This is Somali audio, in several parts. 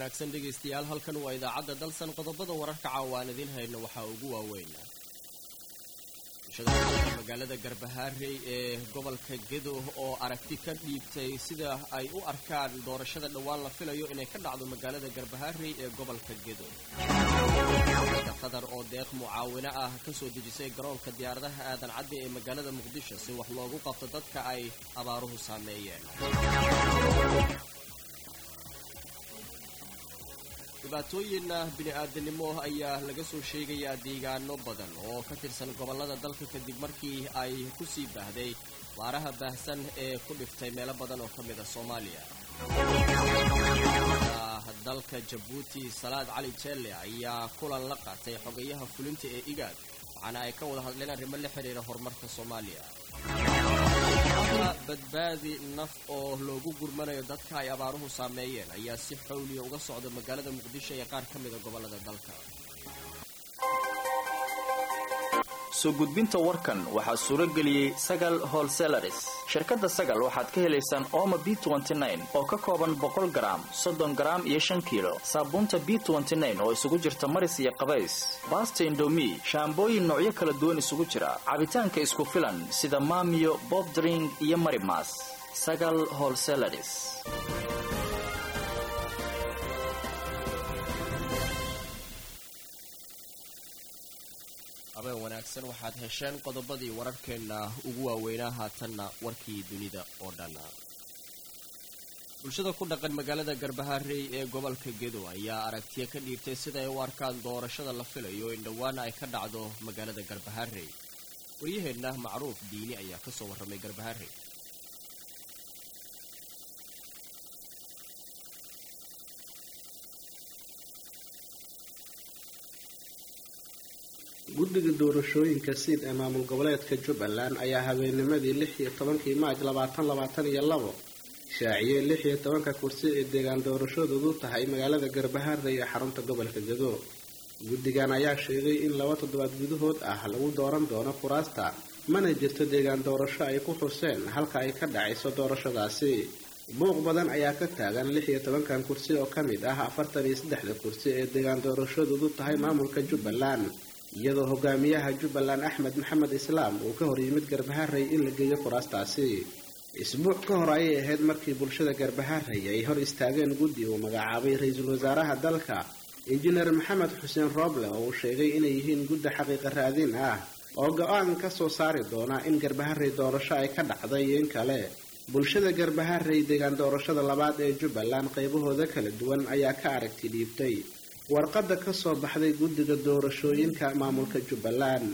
wanaagsan dhegaystayaal halkan waa idaacadda dalsan qodobada wararka caawaan idiin hayno waxaa ugu waaweyn bulshada magaalada garbahaarey ee gobolka gedo oo aragti ka dhiibtay sida ay u arkaan doorashada dhowaan la filayo inay ka dhacdo magaalada garbahaarey ee gobolka gedo qatar oo deeq mucaawino ah ka soo dejisay garoonka diyaaradaha aadan cadde ee magaalada muqdisho si wax loogu qabto dadka ay abaaruhu saameeyeen dhibaatooyin bini-aadanimo ayaa laga soo sheegayaa deegaano badan oo ka tirsan gobollada dalka kadib markii ay ku sii baahday waaraha baahsan ee ku dhiftay meelo badan oo ka mid a soomaaliya dalka jabuuti salaad cali jelle ayaa kulan la qaatay xogayaha fulinta ee igaad waxaana ay ka wada hadleen arrimo la xidhiira horumarka soomaaliya badbaadi naf oo loogu gurmanayo dadka ay abaaruhu saameeyeen ayaa si xawliya uga socda magaalada muqdisho ee qaar ka mida gobollada dalka soo gudbinta warkan waxaa suuro geliyey sagal holselaris shirkadda sagal waxaad ka helaysaan ooma b oo ka kooban boqol garaam soddon garaam iyo shan kiilo saabuunta b oo isugu jirta maris iyo qabays baasta indomi shaambooyin noocyo kala duwan isugu jira cabitaanka isku filan sida maamiyo bobdring iyo marimas sagal holselaris habeen wanaagsan waxaad hesheen qodobadii wararkeenna ugu waaweynaa haatanna warkii dunida oo dhan bulshada ku dhaqan magaalada garbaharey ee gobolka gedo ayaa aragtiya ka dhiibtay sida ay u arkaan doorashada la filayo in dhowaana ay ka dhacdo magaalada garbaharey waryaheenna macruuf diini ayaa ka soo warramay garbaharey guddiga doorashooyinka siid ee maamul goboleedka jubbaland ayaa habeennimadii lix iyo tobankii maaj labaatan labaatan iyo labo shaaciyey lix iyo tobanka kursi ee deegaan doorashadoodu tahay magaalada garbaharey ee xarunta gobolka gedo guddigan ayaa sheegay in laba toddobaad gudahood ah lagu dooran doono kuraasta mana jirto deegaan doorasho ay ku xuseen halka ay ka dhacayso doorashadaasi buuq badan ayaa ka taagan lix iyo tobankan kursi oo ka mid ah afartan iyo saddexda kursi ee deegaan doorashadoodu tahay maamulka jubbaland iyadoo hogaamiyaha jubbaland axmed maxamed islaam uu ka hor yimid garbaharey in la geeyo kuraastaasi isbuuc ka hor ayay ahayd markii bulshada garbaharey ay hor istaageen guddi uu magacaabay ra-iisul wasaaraha dalka injineer maxamed xuseen rooble oo uu sheegay inay yihiin guddi xaqiiqa raadin ah oo go-aan ka soo saari doona in garbaharey doorasho ay ka dhacday iyo in kale bulshada garbaharey deegaan doorashada labaad ee jubbaland qaybahooda kala duwan ayaa ka aragti dhiibtay warqadda ka soo baxday guddiga doorashooyinka maamulka jubbaland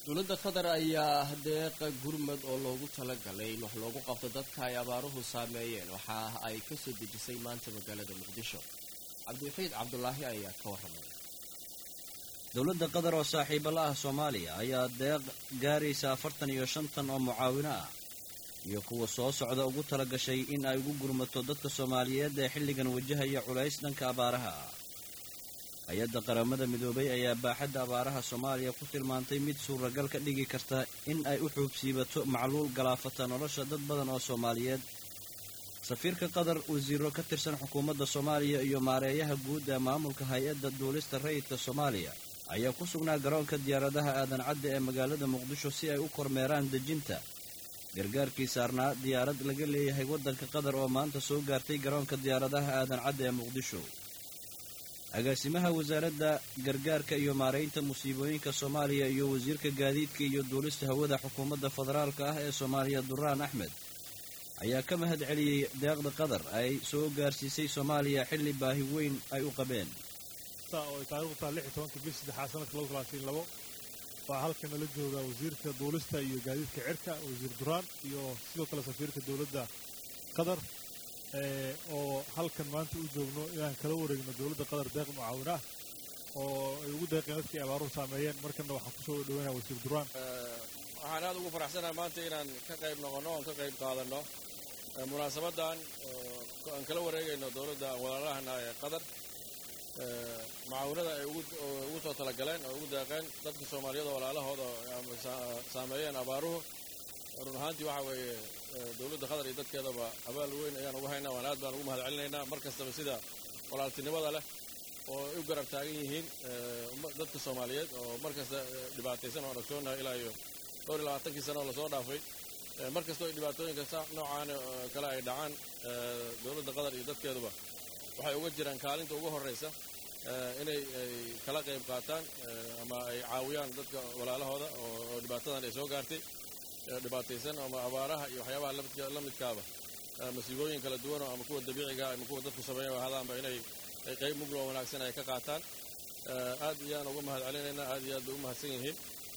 dowladda qatar ayaa deeqa gurmad oo loogu talagalay in wax loogu qabto dadka ay abaaruhu saameeyeen waxa ay ka soo dejisay maanta magaalada muqdisho cabdiwaxiid cabdulaahi ayaa ka warramay dowladda qatar oo saaxiibo la ah soomaaliya ayaa deeq gaaraysa afartan iyo shantan oo mucaawino ah iyo kuwa soo socda ugu tala gashay in ay ugu gurmato dadka soomaaliyeed ee xilligan wajahaya culays dhanka abaaraha ah hay-adda qaramada midoobay ayaa baaxadda abaaraha soomaaliya ku tilmaantay mid suuragal ka dhigi karta in ay u xuubsiibato macluul galaafata nolosha dad badan oo soomaaliyeed safiirka qatar wasiiro ka tirsan xukuumadda soomaaliya iyo maareeyaha guud ee maamulka hay-adda duulista rayidka soomaaliya ayaa ku sugnaa garoonka diyaaradaha aadan cadde ee magaalada muqdisho si ay u kormeeraan dejinta gargaarkii saarnaa diyaarad laga leeyahay waddanka qatar oo maanta soo gaartay garoonka diyaaradaha aadan cadde ee muqdisho agaasimaha wasaaradda gargaarka iyo maaraynta musiibooyinka soomaaliya iyo wasiirka gaadiidka iyo duulista hawada xukuumadda federaalka ah ee soomaaliya duraan axmed ayaa ka mahad celiyey deeqda qatar ay soo gaarsiisay soomaaliya xilli baahi weyn ay u qabeen oo taarikhdu taa lix iyo tobanka bish saddexaad sanadka laba kulaatiin labo waxaa halkan nala jooga wasiirka duulista iyo gaadiidka cirka wasiir duraan iyo sidoo kale safiirka dowladda qatar oo halkan maanta u joogno inaan kala wareegno dowladda qatar deeq mucaawin ah oo ay ugu deeqeen dadkii abaaruhu saameeyeen markanna waxaan kusoo dhaweynaya wasiir duraan waxaan aad ugu faraxsanahay maanta inaan ka qayb noqonno oon ka qayb qaadanno munaasabadan aan kala wareegayno dowladda walaalahana ee qatar mucaawinada ay ugu soo talagaleen oo ugu deeqeen dadka soomaaliyeed oo walaalahooda saameeyeen abaaruhu run ahaantii waxa weeye dowladda qatar iyo dadkeedaba abaal weyn ayaan ugu haynaa waan aad baan ugu mahad celinaynaa mar kastaba sida walaaltinimada leh oo ay u garab taagan yihiin dadka soomaaliyeed oo mar kasta dhibaataysan oo ogsoonahay ilaa iyo dhowr iyo labaatankii sano oo lasoo dhaafay mar kastoo ay dhibaatooyinka noocaan kale ay dhacaan dowladda qatar iyo dadkeeduba waxay uga jiraan kaalinta ugu horraysa inay ay kala qayb qaataan ama ay caawiyaan dadka walaalahooda oo dhibaatadan ay soo gaartay dhibaataysan ama abaaraha iyo waxyaabaha la midkaaba masiibooyin kala duwanoo ama kuwa dabiiciga ama kuwa dadku sameeya ahadaanba inay qayb mugloo wanaagsan ay ka qaataan aad iyaan uga mahad celinaynaa aad iyo aad bay u mahadsan yihiin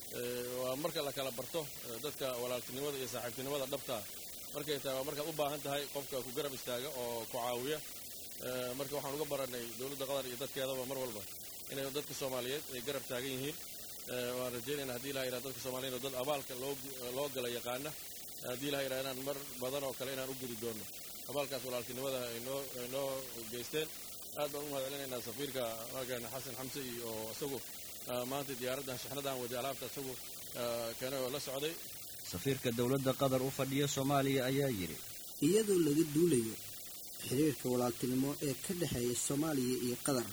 waa marka la kala barto dadka walaaltinimada iyo saaxiibtinimada dhabtaa markay tahay waa markaad u baahan tahay qofka ku garab istaaga oo ku caawiya marka waxaan uga baranay dowladda qatar iyo dadkeedaba mar walba inay dadka soomaaliyeed ay garab taagan yihiin waan rajeynayna hadii ilaha yidhaha dadka soomaliyeed oo dad abaalka loo gala yaqaana haddii ilaha yidhaha inaan mar badan oo kale inaan u gudi doonno abaalkaas walaaltinimada ay noo geysteen aad baan u mahad celinaynaa safiirka raggan xasan xamse iyo isagu maanta diyaaraddan shixnadan wadi alaabta isagu keenay oo la socday safiirka dowladda qatar u fadhiya soomaaliya ayaa yidhi iyadoo laga duulayo xiriirka walaaltinimo ee ka dhexeeya soomaaliya iyo qatar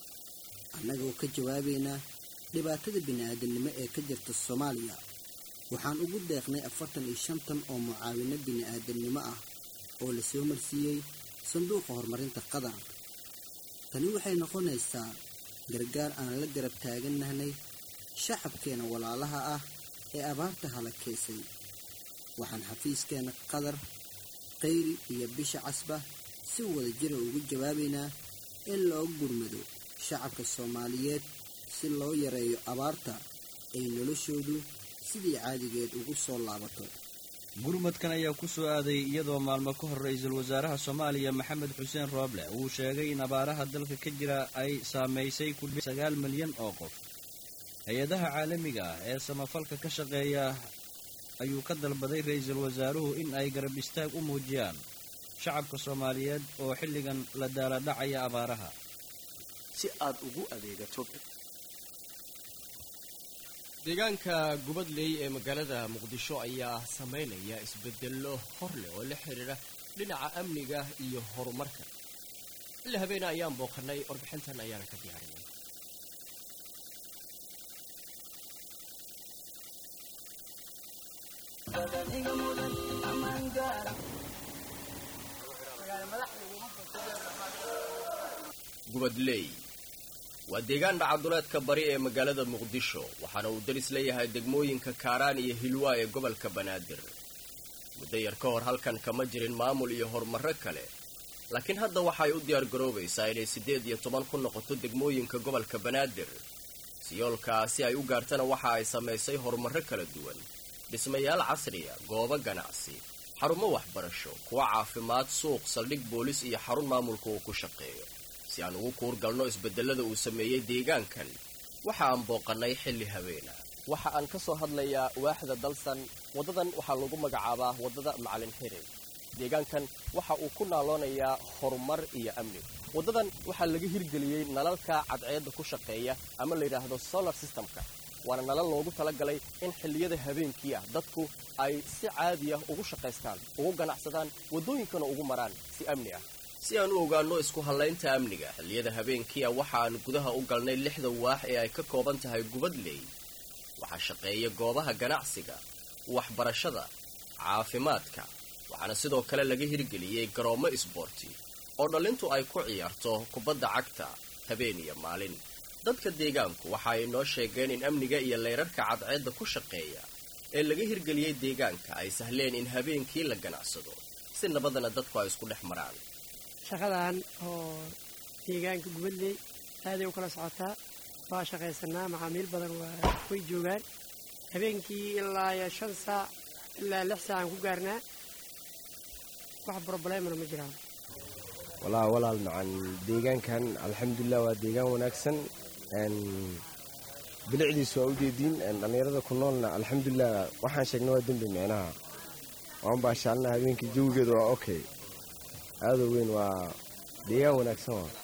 annagoo ka jawaabaynaa dhibaatada bini'aadamnimo ee ka jirta soomaaliya waxaan ugu deeqnay afartan iyo shantan oo mucaawino bini'aadamnimo ah oo la soo marsiiyey sanduuqa horumarinta qatar tani waxay noqonaysaa gargaar aan la garab taagannahnay shacabkeena walaalaha ah ee abaarta halakeysay waxaan xafiiskeenna qatar qayri iyo bisha casba si wada jira ugu jawaabaynaa in loo gurmado shacabka soomaaliyeed si loo yareeyo abaarta ay noloshoodu sidii caadigeed ugu soo laabato gurmadkan ayaa ku soo aaday iyadoo maalmo ka hor ra-iisul wasaaraha soomaaliya maxamed xuseen rooble uu sheegay in abaaraha dalka ka jira ay saamaysay ku sagaal milyan oo qof hay-adaha caalamiga ah ee samafalka ka shaqeeya ayuu ka dalbaday ra-iisul wasaaruhu in ay garab istaag u muujiyaan shacabka soomaaliyeed oo xilligan la daaladhacaya abaaraha si aad ugu adeegato deegaanka gubadley ee magaalada muqdisho ayaa samaynaya isbedello hor leh oo la xidhiidha dhinaca amniga iyo horumarka xilli habeena ayaan booqannay warbixintan ayaana ka diyaarinay gubadley waa deegaan dhacaduleedka bari ee magaalada muqdisho waxaana uu daris leeyahay degmooyinka kaaraan iyo hilwaa ee gobolka banaadir muddo yar ka hor halkan kama jirin maamul iyo horumarro kale laakiin hadda waxay u diyaar garoobaysaa inay siddeed iyo toban ku noqoto degmooyinka gobolka banaadir siyoolka si ay u gaartana waxa ay samaysay horumarro kala duwan dhismayaal casriya goobo ganacsi xarumo waxbarasho kuwa caafimaad suuq saldhig boolis iyo xarun maamulka uu ku shaqeeyo si aan ugu kuur galno isbedelada uu sameeyey deegaankan waxa aan booqannay xilli habeena waxa aan ka soo hadlayaa waaxda dalsan waddadan waxaa lagu magacaabaa waddada macalin xirig deegaankan waxa uu ku naaloonayaa horumar iyo amni waddadan waxaa laga hirgeliyey nalalka cadceedda ku shaqeeya ama la yidhaahdo solar systemka waana nalal loogu talagalay in xilliyada habeenkii ah dadku ay si caadi ah ugu shaqaystaan ugu ganacsadaan waddooyinkana ugu maraan si amni ah si aan u ogaanno isku hallaynta amniga xilliyada habeenkiia waxa aan gudaha u galnay lixda waax ee ay ka kooban tahay gubadley waxaa shaqeeya goobaha ganacsiga waxbarashada caafimaadka waxaana sidoo kale laga hirgeliyey garoommo isboorti oo dhallintu ay ku ciyaarto kubadda cagta habeen iyo maalin dadka deegaanku waxa ay noo sheegeen in amniga iyo leyrarka cadceedda ku shaqeeya ee laga hirgeliyey deegaanka ay sahleen in habeenkii la ganacsado si nabadana dadku ay isku dhex maraan shaqadan oo deegaanka gubadley aaday u kala socotaa waa shaqaysanaa macaamiil badan waa way joogaan habeenkii ilaa iyo shan saac ilaa lix saac aan ku gaarnaa wax broblemana ma jiraan walaa walaal macan deegaankan alxamdulilah waa deegaan wanaagsan bilicdiisu waa ujeediin dhallinyarada ku noolna alxamdulilah waxaan sheegna waa dembi micnaha waan baashaalna habeenkii jawigeedu waa okay aadoo weyn waa deegaan wanaagsan waa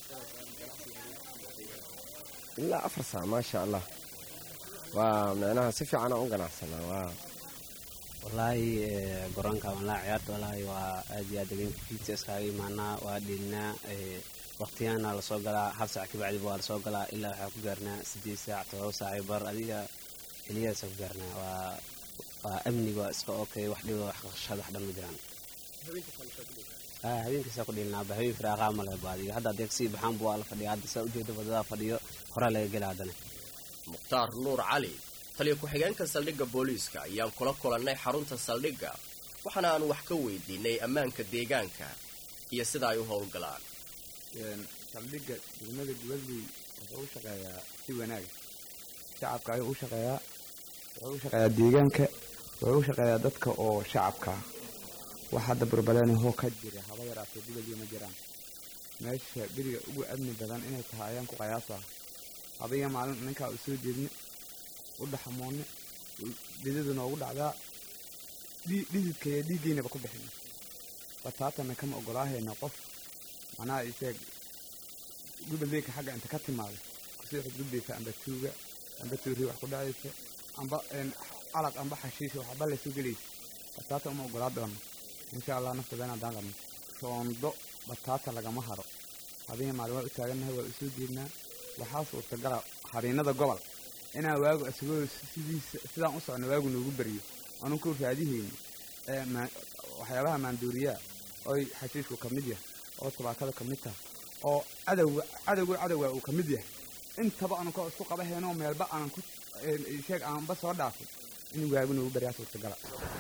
ilaa afar saac maasha allah waa micnaha si fiican aan u ganacsanaa waa wallaahi garoonka walaa ciyaarta wallaahi waa aad iyo aad habeenka fiidsa iskaaga imaanaa waa dhilinaa waqtiyaana lasoo galaa hal saac kabacdiba waa lasoo galaa ilaa waxaa ku gaarnaa sideed saac todoba saac bar adiga xiliyadaasa ku gaarnaa waa waa amniga waa iska okay wax dhiba wax qashad wax dhan ma jiraan habeenkaasa ku dhilinaa habeen firaaqaa male baadiyo hadda adeeg sii baxaanbu waa la fadhiya hadda saa ujeeda wadada fadhiyo horaa laga gela haddana mukhtaar nuur cali taliya ku-xigeenka saldhigga booliiska ayaan kula kulannay xarunta saldhigga waxaana aan wax ka weydiinay ammaanka deegaanka iyo sida ay u howlgalaan saldhigga degmada gubadley wuxuu u shaqeeyaa si wanaag shacabka ayuu u shaqeeyaa wuxuu u shaqeeyaa deegaanka wuxuu u shaqeeyaa dadka oo shacabka wax hadda burbaleenahoo ka jira haba yaraatee gubadley ma jiraan meesha beriga ugu amni badan inay tahay ayaan ku qiyaasaa adiga maalin ninkaa u soo jeedne u dhaxamoonne dhidadu noogu dhacdaa dhididka iyo dhiiggeynaba ku bixina bataatanna kama ogolaahayna qof macnaha isheeg gubadleyka xagga inta ka timaada kusii xudgudbaysa amba tuuga amba tuuri wax ku dhacaysa amba calaq amba xashiisha waxba laysu gelaysa bataata uma ogolaa doono insha allah naftadana haddaan qabno roondo bataata lagama haro adiga maalin waa u taagannahay waa u soo jeednaa waxaa suurtagala hariinada gobol inaan waagu isagoo sidiisa sidaan u socno waagu noogu baryo aanu ku raadihayno waxyaabaha maanduuriyaa oy xashiishku ka mid yahay oo tabaakada ka mid tahay oo cadowga cadowga cadowga uu ka mid yahay intaba aanu ka isku qabahayno meelba aanan ku sheeg aanba soo dhaafin in waagu noogu baryaa suurtagala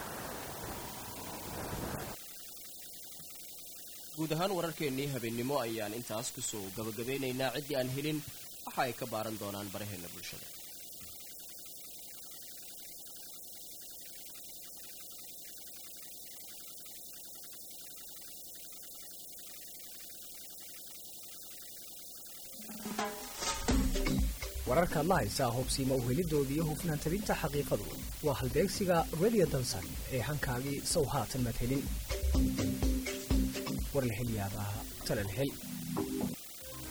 guud ahaan wararkeennii habeennimo ayaan intaas kusoo gabagabeynaynaa ciddii aan helin waxa ay ka baaran doonaan baraheenna bulshada wararkaad la haysaa hobsiima uhelidooda iyo hufnaan tabinta xaqiiqadu waa halbeegsiga radio dansan ee hankaagii sow haatan madhelin war la hel yaabaa talal hel